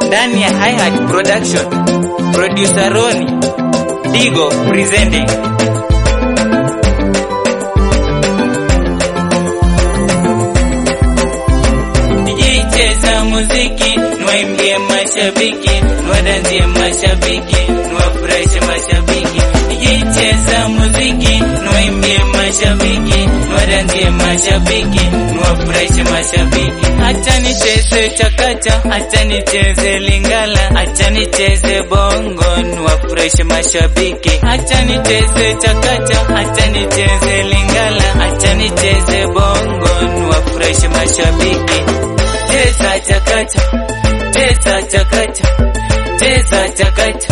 ndani ya Hi Hat Production. Producer Roni Digo presenting. Cheza muziki nwaimbie mashabiki nwadanzie mashabiki nwafurahishe mashabiki cheza muziki nwaimbie mashabiki nwadanzie mashabiki nwafurahishe mashabiki acha nicheze chakacha acha nicheze lingala acha nicheze bongo nwafurahishe mashabiki acha nicheze chakacha acha nicheze lingala acha nicheze bongo nwafurahishe mashabiki cheza chakacha cheza chakacha cheza chakacha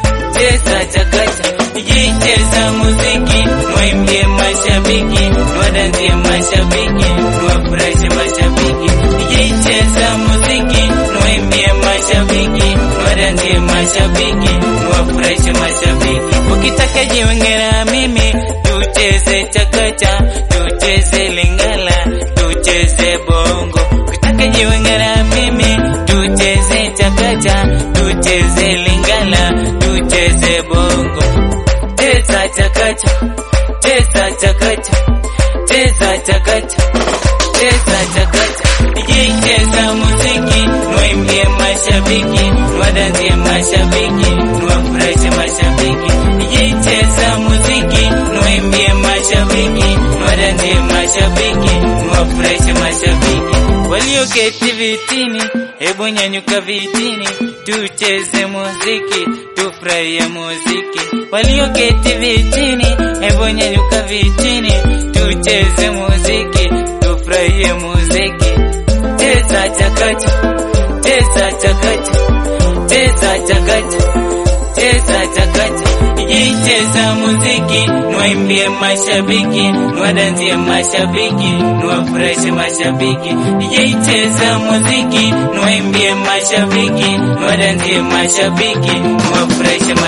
cheza chakacha jicheza muziki mwaimbie mashabiki nwadanzie mashabiki nwafurahishe mashabiki jicheza muziki nwaimbie mashabiki nwadanzie mashabiki nwafurahishe mashabiki ukitaka jiwengera mimi tucheze chakacha tucheze lingala tucheze bongo ukitaka jiwengera mimi tucheze chakacha tucheze lingala tucheze bongo cheza chakacha cheza chakacha cheza chakacha cheza chakacha jicheza muziki nwaimbie mashabiki nwadanzie mashabiki nwafurahishe mashabiki jicheza muziki nwaimbie mashabiki nwadanzie mashabiki nwafurahishe mashabiki walioketi vitini hebu nyanyuka vitini tucheze muziki tufurahie muziki walioketi vitini hebu nyanyuka vitini tucheze muziki tufurahie muziki cheza chakacha cheza chakacha cheza chakacha cheza chakacha jicheza muziki nwaimbie mashabiki nwadanzie mashabiki nwafurahishe mashabiki jicheza muziki nwaimbie mashabiki nwadanzie mashabiki nwafurahishe